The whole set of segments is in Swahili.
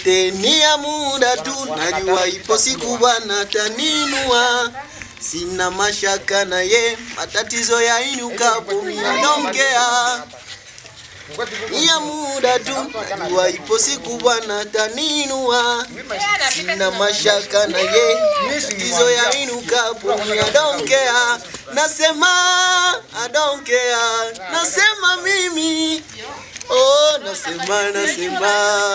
yote ni ya muda tu, najua ipo siku Bwana taninua. Sina mashaka na ye, matatizo yainukapo mia donkea ni ya muda tu, najua ipo siku Bwana taninua. Sina mashaka na ye, matatizo yainukapo mia donkea. Nasema I don't care, nasema mimi oh, nasema nasema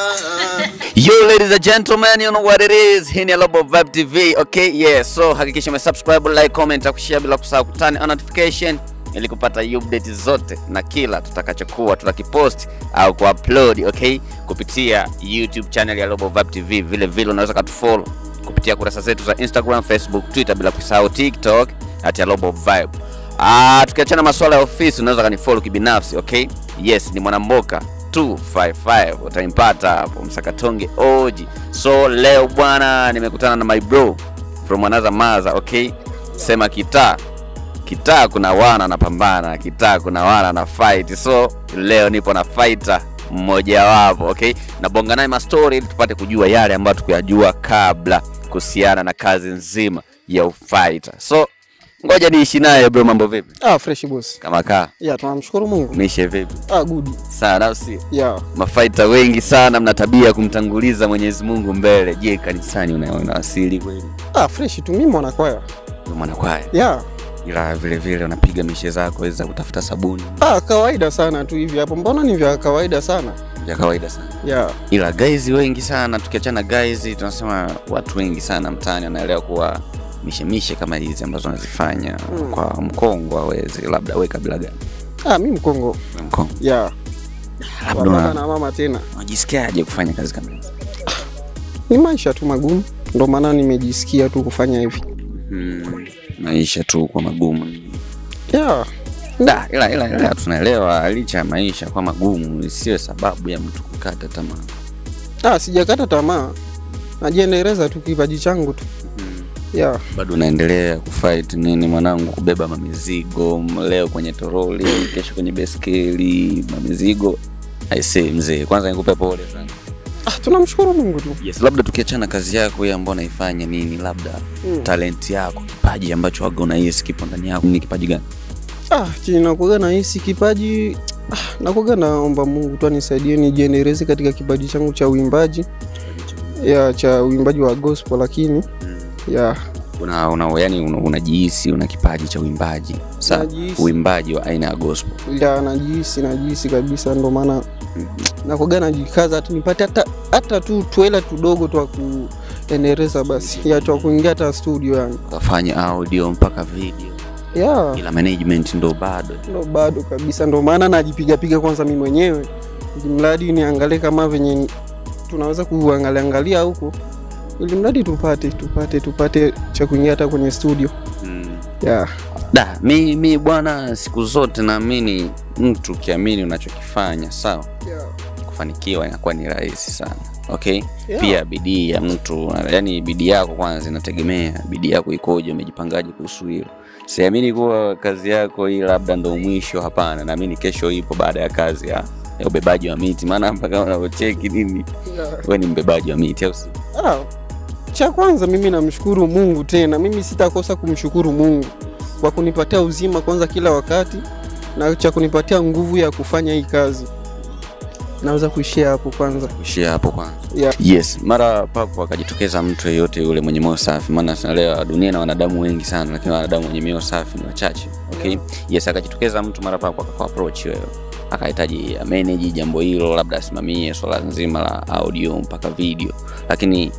Yo ladies and gentlemen, you know what it is. Hii ni Global Vibe TV. Okay, yeah. So hakikisha umesubscribe, like, comment, na kushare bila kusahau kutani on notification ili kupata update zote na kila tutakachokuwa tutakipost au kuupload, okay, kupitia YouTube channel ya Global Vibe TV. Vile vile unaweza katufollow kupitia kurasa zetu za Instagram, Facebook, Twitter bila kusahau TikTok at ya Global Vibe. Ah, tukiachana masuala ya ofisi unaweza kanifollow kibinafsi, okay? Yes, ni Mwanamboka 255 utampata hapo Msakatonge Oji. So leo bwana, nimekutana na my bro from another mother, okay? Sema kitaa kitaa, kuna wana anapambana, kitaa kuna wana na fight. So leo nipo na fighter mmoja wapo, okay? Nabonga naye mastori ili tupate kujua yale ambayo tukuyajua kabla kuhusiana na kazi nzima ya ufighter. So ngoja niishi naye bro, mambo vipi? Ah, fresh boss. Kama kaa Ya, tunamshukuru Mungu. umeisha vipi? Ah, good. Sana au sio? Ya. mafaita wengi sana mna tabia ya kumtanguliza Mwenyezi Mungu mbele. Je, kanisani una- unawasili kweli? Ah, fresh tu mimi mwana kwaya. Wewe mwanakwaya, Ya. ila vile vile unapiga mishe zako hizi za kutafuta sabuni, Ah, kawaida sana tu hivi hapo. Mbona ni vya kawaida sana? vya kawaida sana. Ya. Ila guys wengi sana, tukiachana guys, tunasema watu wengi sana mtaani wanaelewa kuwa mishemishe kama hizi ambazo wanazifanya Mm. kwa mkongo hawezi, labda we kabila gani? Ah, mimi Mkongo. We mkongo, Ya. labda Baba una- na mama tena. unajisikiaje kufanya kazi kama hizi? Ni maisha tu magumu. Ndio maana nimejisikia tu kufanya hivi. Hmm, maisha tu kwa magumu Ya. Da, ila, ila, ila tunaelewa licha ya maisha kwa magumu isiwe sababu ya mtu kukata tamaa. Ah, sijakata tamaa. Najiendeleza tu kipaji changu tu. Ya. Bado unaendelea kufight nini mwanangu, kubeba mamizigo, leo kwenye toroli, kesho kwenye beskeli, mamizigo. Aisee mzee, kwanza nikupe pole sana. Ah, tunamshukuru Mungu tu. Yes, labda tukiachana kazi yako hii ambayo unaifanya nini, labda Mm. talent yako, kipaji ambacho waga unahisi kipo ndani yako, ni kipaji gani? Ah, chini nakuaga na hisi kipaji ah, nakuaga naomba Mungu tu anisaidie nijiendeleze katika kipaji changu cha uimbaji ya cha uimbaji wa gospel, lakini ya Una, una, yani una, unajihisi una kipaji cha uimbaji. Sawa, Najihisi. uimbaji wa aina ya gospel. ya najihisi najihisi kabisa, ndo maana nakuaga najikaza hata nipate hata hata tu tuela tudogo tu wa kuendeleza basi ya tu wa kuingia hata studio yani ukafanya audio mpaka video ya ila management ndo bado ndo bado kabisa, ndo maana najipigapiga kwanza mimi mwenyewe, ili mradi niangalie kama venye tunaweza kuangalia angalia huko, ili mradi tupate tupate tupate cha kuingia hata kwenye studio yeah. da mi, mi bwana siku zote naamini mtu ukiamini unachokifanya sawa kufanikiwa inakuwa ni rahisi sana okay Yeah. pia bidii ya mtu yani bidii yako kwanza inategemea bidii yako ikoje umejipangaje kuhusu hilo siamini kuwa kazi yako hii labda ndo mwisho hapana naamini kesho ipo baada ya kazi ya, ya ubebaji wa miti maana mpaka unavyocheki nini we ni mbebaji wa miti au si Ah, cha kwanza mimi namshukuru Mungu tena, mimi sitakosa kumshukuru Mungu kwa kunipatia uzima kwanza kila wakati na cha kunipatia nguvu ya kufanya hii kazi. Naweza kuishia hapo kwanza. kuishia hapo kwanza Yeah. yes mara papo akajitokeza mtu yeyote yule mwenye moyo safi maana tunaelewa dunia na wanadamu wengi sana lakini wanadamu wenye mioyo safi ni wachache okay yes akajitokeza mtu mara papo akaku approach wewe akahitaji manage jambo hilo labda asimamie swala nzima la audio mpaka video lakini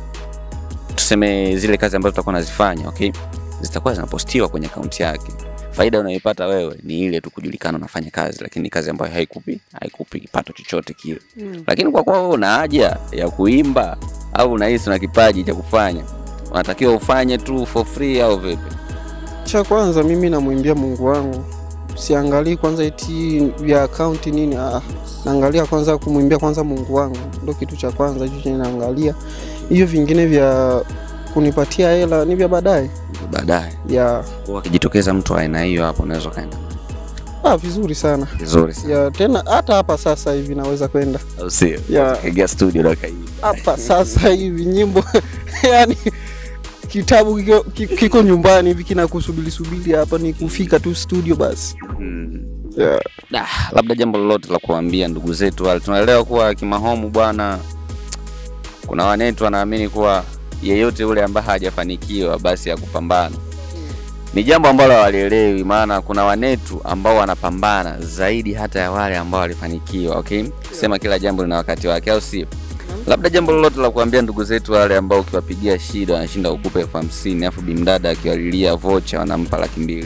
tuseme zile kazi ambazo tutakuwa nazifanya okay zitakuwa zinapostiwa kwenye akaunti yake faida unayoipata wewe ni ile tu kujulikana unafanya kazi lakini ni kazi ambayo haikupi haikupi kipato chochote kile lakini kwa kuwa wewe una haja ya kuimba au unahisi una kipaji cha kufanya unatakiwa ufanye tu for free au vipi Cha kwanza mimi namwimbia Mungu wangu, siangalii kwanza eti vya akaunti nini. Ah, naangalia kwanza kumwimbia kwanza Mungu wangu, ndo kitu cha kwanza hicho chenye naangalia. Hivyo vingine vya kunipatia hela ni vya baadaye baadaye ya Kwa akijitokeza mtu wa aina hiyo hapo unaweza ukaenda Ah, vizuri sana Vizuri sana. ya tena hata hapa sasa hivi naweza kwenda Au sio? Yeah. Kaingia studio na kaimba. hapa sasa hivi nyimbo yani kitabu kiko, ki- kiko nyumbani hivi kinakusubiri subiri hapa ni kufika tu studio basi Mm. yeah. Ah, labda jambo lolote la kuambia ndugu zetu wale. Tunaelewa kuwa kimahomu bwana, kuna wanetu wanaamini kuwa yeyote yule ambaye hajafanikiwa basi ya kupambana ni jambo ambalo hawalielewi, maana kuna wanetu ambao wanapambana zaidi hata ya wale ambao walifanikiwa. Okay, sema kila jambo lina wakati wake, au sio? Labda jambo lolote la kuambia ndugu zetu wale ambao ukiwapigia shida wanashinda kukupa elfu hamsini afu bimdada akiwalilia vocha wanampa laki mbili.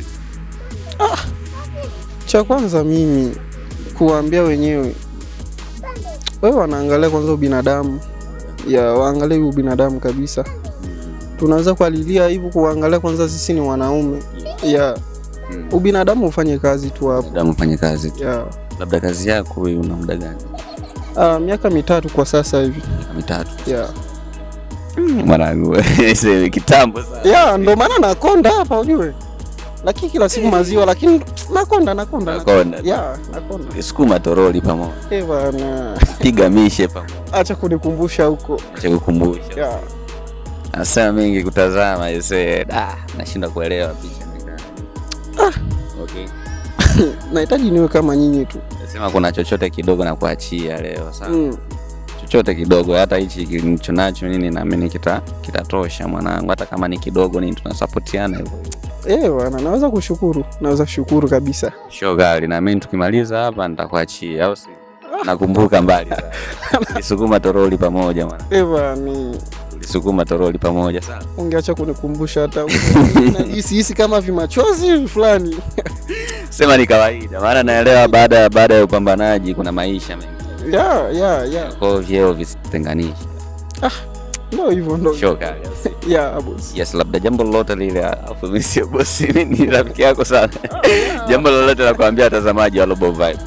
cha kwanza mimi kuwaambia wenyewe wewe wanaangalia kwanza ubinadamu ya waangalie ubinadamu kabisa tunaweza kualilia hivyo kuangalia kwanza sisi ni wanaume ya Mm. ubinadamu ufanye kazi tu hapo Labda mfanye kazi tu. ya Labda kazi yako wewe una muda gani? ah, miaka mitatu kwa sasa hivi Miaka mitatu. ya mwanangu sema kitambo sana ya ndo maana nakonda hapa ujue lakini kila siku maziwa lakini nakonda nakonda Nakonda. ya nakonda sukuma toroli pamoja eh bana piga mishe pamoja acha kunikumbusha huko acha kukumbusha ya anasema mingi kutazama ise ah nashindwa kuelewa picha ni gani. okay nahitaji niwe kama nyinyi tu nasema kuna chochote kidogo na kuachia leo sawa mm. chochote kidogo hata hichi kilicho nacho nini naamini kita kitatosha mwanangu hata kama ni kidogo nini tunasapotiana hivyo Eh bwana, naweza kushukuru, naweza kushukuru kabisa. shogali naamini tukimaliza hapa nitakuachia au si nakumbuka mbali sana tulisukuma toroli pamoja mwana Eh bwana, tulisukuma toroli pamoja sana ungeacha kunikumbusha hata najisi hisi kama vimachozi fulani. sema ni kawaida maana naelewa baada baada ya upambanaji kuna maisha mengi ya ya ya, kwa hiyo vyeo visitenganishe ndio hivyo ndo shogali ya boss. yes labda jambo lolote lile afu mimi sio bosi mimi ni rafiki yako sana jambo lolote la kuambia watazamaji wa Global Vibe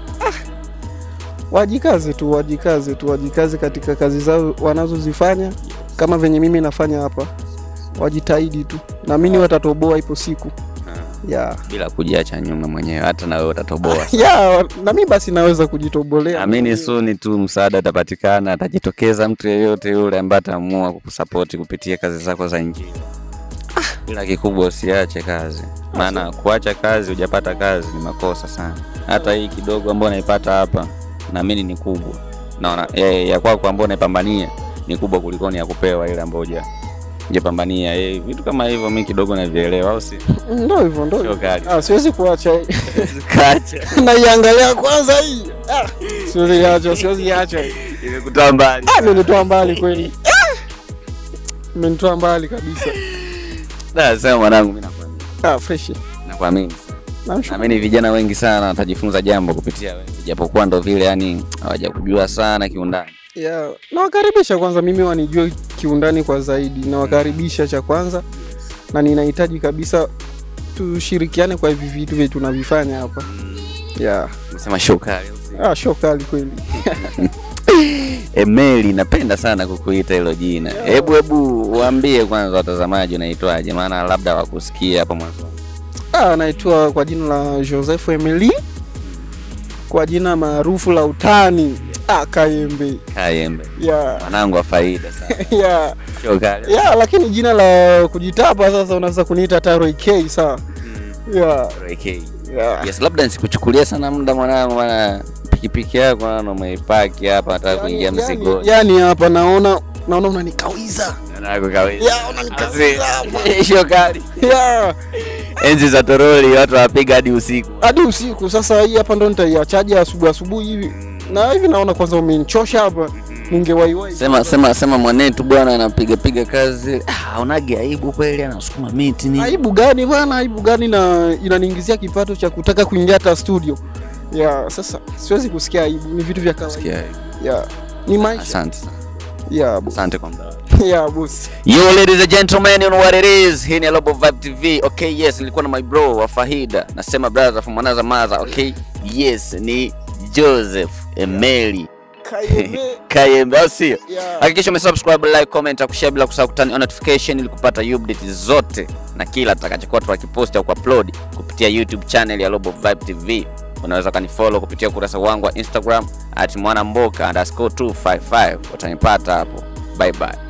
Wajikaze tu, wajikaze tu, wajikaze katika kazi zao wanazozifanya kama venye mimi nafanya hapa. Wajitahidi tu, naamini watatoboa ipo siku. Ya bila kujiacha nyuma mwenyewe hata na wewe utatoboa ya, na mimi basi naweza kujitobolea. amini suni tu msaada atapatikana atajitokeza mtu yeyote yule ambaye ataamua kukusapoti kupitia kazi zako za injili ila kikubwa usiache kazi maana kuacha kazi hujapata kazi ni makosa sana hata hii kidogo ambayo naipata hapa naamini ni kubwa naona ya, ya kwako ambayo unaipambania ni kubwa kuliko ni ya kupewa ile ambayo huja hujapambania Eh, vitu kama hivyo mi kidogo navielewa au si Ndio hivyo, ndio Sio hivyo. kali. Ah, siwezi kuacha hii. kacha naiangalia kwanza hii Ah, siwezi iacha siwezi iacha imekutoa mbali Ah, imenitoa mbali kweli Ah, imenitoa mbali kabisa Da, sema mwanangu mi nakuamini ah, fresh nakuamini namshukuru naamini vijana wengi sana watajifunza jambo kupitia wewe japokuwa ndo vile yani hawajakujua sana kiundani yeah. nawakaribisha kwanza mimi wanijue kiundani kwa zaidi nawakaribisha cha kwanza na ninahitaji kabisa tushirikiane kwa hivi vitu vyetu tunavifanya hapa yeah. nasema shukari ah, show kali kweli emeli napenda sana kukuita hilo jina hebu hebu waambie kwanza watazamaji unaitwaje maana labda wakusikia hapo mwanzo ah, naitwa kwa jina la joseph emily kwa jina maarufu la utani ah, kayembe kayembe yeah. mwanangu wa faida sana yeah. shukari ya lakini jina la kujitapa sasa unaweza kuniita Taro K sawa ya RK. ya yes labda nisikuchukulia sana muda mwanangu maana pikipiki yako naona umeipaki hapa nataka kuingia yani, mzigoni yani hapa naona naona unanikawiza Mwanangu kawaida. ya unanikawiza hapa Asi- shukari ya enzi za toroli watu wapiga hadi usiku hadi usiku sasa hii hapa ndo nitaiachaje asubuhi asubuhi hivi na hivi naona kwanza umenichosha hapa ningewaiwai sema sema sema mwanetu bwana anapiga piga kazi ah, unage aibu kweli anasukuma miti ni aibu gani bwana aibu gani na inaniingizia kipato cha kutaka kuingia hata studio ya sasa siwezi kusikia aibu ni vitu vya kawaida Sikia, ya ni maisha asante sana. ya boss asante kwa muda wako. ya boss Yo ladies and gentlemen, you know what it is. Hii ni Global Vibe TV. Okay, yes, nilikuwa na my bro wa Fahida. Nasema brother from another mother. Okay, yes, ni Joseph Emeli Kayembe. Kayembe, au sio? Yeah. Hakikisha umesubscribe, like, comment, na kushare bila kusahau kutani on notification ili kupata update zote na kila tutakachokuwa tukipost au kuupload kupitia YouTube channel ya Global Vibe TV. Unaweza kanifollow kupitia ukurasa wangu wa Instagram at mwanamboka underscore 255 utanipata hapo. Bye bye.